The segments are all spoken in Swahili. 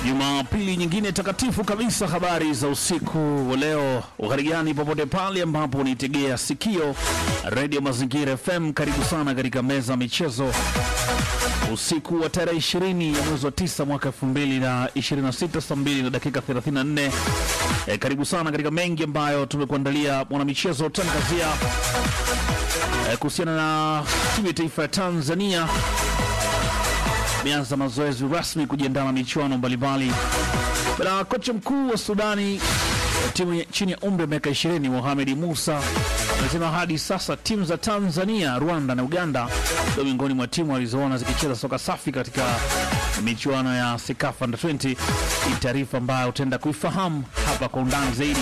Jumapili nyingine takatifu kabisa. Habari za usiku wa leo, uharigani popote pale ambapo unitegea sikio redio Mazingira FM. Karibu sana katika meza ya michezo usiku wa tarehe 20 ya mwezi wa 9 mwaka 2026 saa 2 na dakika 34. E, karibu sana katika mengi ambayo tumekuandalia mwanamichezo tangazia e, kuhusiana na timu ya taifa ya Tanzania imeanza mazoezi rasmi kujiandaa na michuano mbalimbali. Bala kocha mkuu wa Sudani timu ya- chini ya umri wa miaka 20 Mohamed Musa amesema hadi sasa timu za Tanzania, Rwanda na Uganda ndio miongoni mwa timu alizoona zikicheza soka safi katika michuano ya Sekafa Under 20. Ni taarifa ambayo utaenda kuifahamu hapa kwa undani zaidi.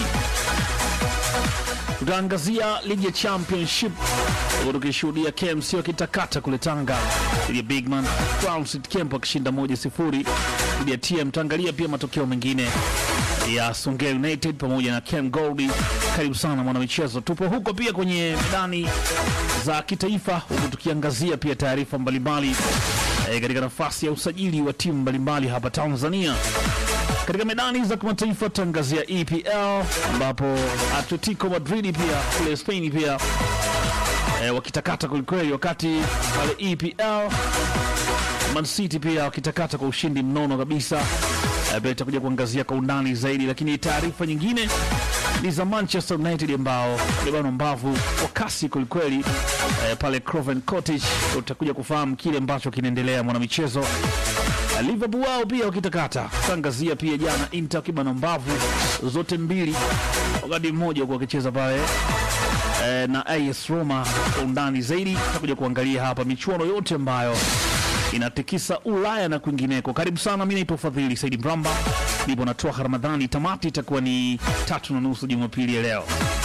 Tutaangazia ligi ya championship huku tukishuhudia KMC wakitakata kule Tanga dhidi ya Bigman Crown City Camp wakishinda moja sifuri dhidi ya TM. Tutaangalia pia matokeo mengine ya Songea United pamoja na Ken Goldi. Karibu sana mwanamichezo, tupo huko pia kwenye medani za kitaifa, huku tukiangazia pia taarifa mbalimbali eh, katika nafasi ya usajili wa timu mbalimbali hapa Tanzania. Katika medani za kimataifa tutaangazia EPL ambapo Atletico Madrid pia kule Spain pia e, wakitakata kwelikweli, wakati pale EPL Man City pia wakitakata kwa ushindi mnono kabisa. E, pia itakuja kuangazia kwa undani zaidi, lakini taarifa nyingine ni za Manchester United ambao libano mbavu kwa kasi kwelikweli e, pale Craven Cottage. Utakuja kufahamu kile ambacho kinaendelea mwanamichezo Liverpool wao pia wakitakata tangazia pia jana Inter kibana mbavu zote mbili, wakati mmoja kwa wakicheza pale e, na AS Roma. Kwa undani zaidi takuja kuangalia hapa michuano yote ambayo inatikisa Ulaya na kwingineko. Karibu sana, mi naitwa Fadhili Saidi Mramba, nipo natoa Ramadhani. Tamati itakuwa ni tatu na nusu Jumapili ya leo.